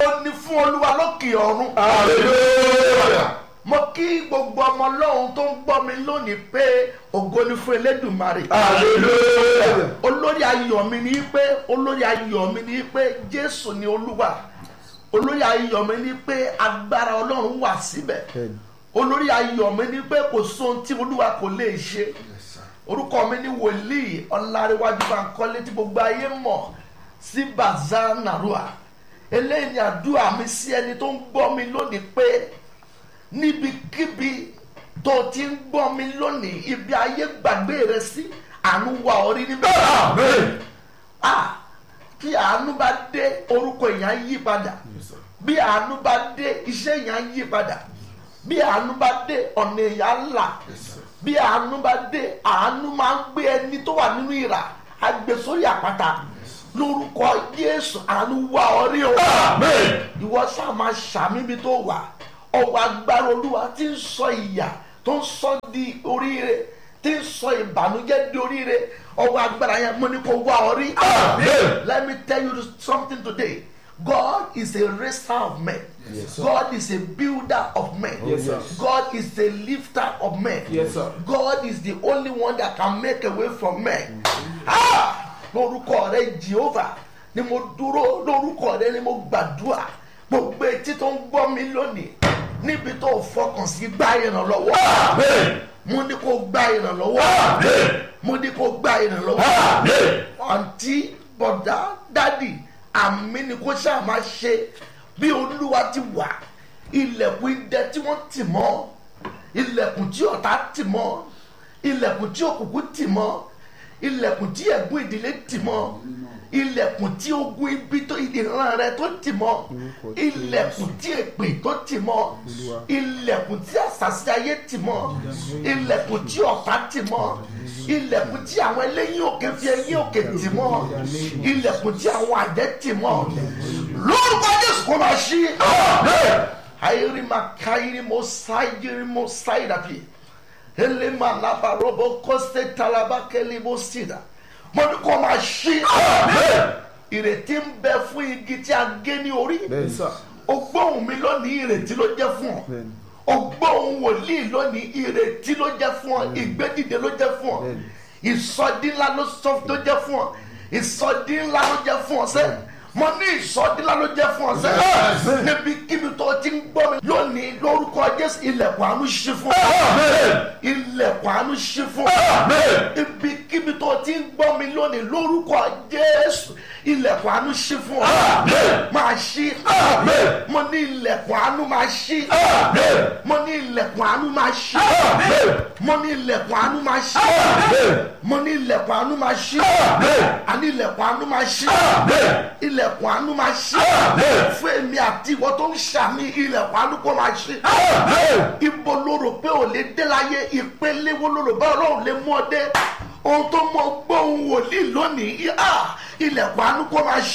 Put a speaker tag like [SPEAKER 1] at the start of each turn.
[SPEAKER 1] ògo ni fún olúwa lókè ọ̀run.
[SPEAKER 2] hallelujah
[SPEAKER 1] mo kí gbogbo ọmọ ọlọ́run tó ń gbọ́ mi lónìí pé ògo ni fún elédùnmarè.
[SPEAKER 2] hallelujah
[SPEAKER 1] olórí ayọ̀ mi ni pé olórí ayọ̀ mi ni pé jésù ni olúwa olórí ayọ̀ mi ni pé agbára ọlọ́run wà síbẹ̀ olórí ayọ̀ mi ni pé kò sóhun tí olúwa kò lè ṣe orúkọ mi ni wòlíì ọláréwájú bankole tí gbogbo ayé mọ̀ sí baza narua eléyìí ni àdúrà mi sí ẹni tó ń gbọ́ mi lónìí pé níbikíbi tó ti ń gbọ́ mi lónìí ibi ayé gbàgbé rẹ sí àánú wà orí níbẹ̀
[SPEAKER 2] amen
[SPEAKER 1] ah tí àánú bá dé orúkọ èèyàn yí padà bí àánú bá dé iṣẹ́ èèyàn yí padà bí àánú bá dé ọ̀nà èèyàn là bí àánú bá dé àánú máa ń gbé ẹni tó wà nínú ìrà agbésórí àpáta lórúkọ Jésù àánú wá orí o
[SPEAKER 2] amen
[SPEAKER 1] ìwọ sáà máa ṣàmì ibi tó wà ọwọ́ agbára olúwa tí ń sọ ìyà tó ń sọ di oríire tí ń sọ ìbànújẹ́ di oríire ọwọ́ agbára yẹn mo ní kó wá ọ rí.
[SPEAKER 2] Amen.
[SPEAKER 1] let me tell you something today God is a raiser of men
[SPEAKER 2] Yes, sir.
[SPEAKER 1] God is a builder of men
[SPEAKER 2] Yes, sir.
[SPEAKER 1] God is a lifter of men
[SPEAKER 2] Yes, sir.
[SPEAKER 1] God is the only one that can make a way from men. Ah! lórúkọ rẹ Jehovah ni mo dúró lórúkọ rẹ ni mo gbàdúrà gbogbo etí tó ń gbọ́ mi lónìí níbi tó fọkàn sí gbá ìrànlọ́wọ́
[SPEAKER 2] amen
[SPEAKER 1] mo ní kó gbá ìrànlọ́wọ́
[SPEAKER 2] amen
[SPEAKER 1] mo ní kó gbá ìrànlọ́wọ́
[SPEAKER 2] amen
[SPEAKER 1] àǹtí bọ̀dá dádì àmì ni kó ṣáà máa ṣe bí olúwa ti wà ilẹ̀kùn idẹ tí wọ́n tì mọ́ ilẹ̀kùn tí ọ̀tá tì mọ́ ilẹ̀kùn tí òkùnkùn tì mọ́ ilẹ̀kùn tí ẹ̀gún ìdílé tì mọ́ ilẹ̀kùn tí ogun ibi tó ìran rẹ tó tì mọ́ ilẹ̀kùn tí èpè tó tì mọ́ ilẹ̀kùn tí àṣàṣì ayé tì mọ́ ilẹ̀kùn tí ọ̀tá tì mọ́ ilẹ̀kùn tí àwọn eléyìí òkè fi ẹyìn òkè tì mọ́ ilẹ̀kùn tí àwọn àjẹ́ tì mọ́ lórúkọ Jésù kó máa ṣí ayérima káyérímọ sáyérímọ sáyédàpì elema labarobo kọsẹ talabakẹlẹbọ sídà mo ní kó máa ṣí ìrètí ń bẹ fún igi tí a gé ní orí
[SPEAKER 2] bẹ́ẹ̀ sà
[SPEAKER 1] o gbóhùn mi lónìí ìrètí ló jẹ́ fún ọ o gbóhùn wòlíì lónìí ìrètí ló jẹ́ fún ọ ìgbédìde ló jẹ́ fún ọ ìsọdí ńlá ló sọ tó jẹ́ fún ọ ìsọdí ńlá ló jẹ́ fún ọ sẹ́ mo ní ìsọdí ńlá ló jẹ́ fún ọ sẹ́
[SPEAKER 2] Amen.
[SPEAKER 1] níbi kíbi tó ti ń gbọ́ mi lónìí lórúkọ Jésù ilẹ̀kùn àánú ṣí fún ọ
[SPEAKER 2] amen
[SPEAKER 1] ilẹ̀kùn àánú ṣí fún ọ
[SPEAKER 2] amen
[SPEAKER 1] ibikíbi tó ti ń gbọ́ mi lónìí lórúkọ Jésù ilẹ̀kùn àánú ṣí fún ọ
[SPEAKER 2] Amen.
[SPEAKER 1] máa ṣí
[SPEAKER 2] Amen.
[SPEAKER 1] mo ní ilẹ̀kùn àánú máa ṣí
[SPEAKER 2] amen
[SPEAKER 1] mo ní ilẹ̀kùn àánú máa ṣí
[SPEAKER 2] amen
[SPEAKER 1] mo ní ilẹ̀kùn àánú máa ṣí
[SPEAKER 2] amen
[SPEAKER 1] mo ní ilẹ̀kùn àánú máa ṣí
[SPEAKER 2] amen
[SPEAKER 1] àní ilẹ̀kùn àánú máa ṣí
[SPEAKER 2] amen
[SPEAKER 1] ilẹ̀kùn àánú máa ṣí
[SPEAKER 2] Amen.
[SPEAKER 1] fún èmi àti ìwọ tó ń ṣàmì ilẹ̀kùn àánú kó máa ṣí
[SPEAKER 2] amen
[SPEAKER 1] ibo ló rò pé ò lè dé láyé ìpele wo ló rò bá ọlọ́run lè mú ọ dé ohun tó mọ gbóhùn wòlíì lónìí ah, ilẹ̀kùn àánú kó máa ṣí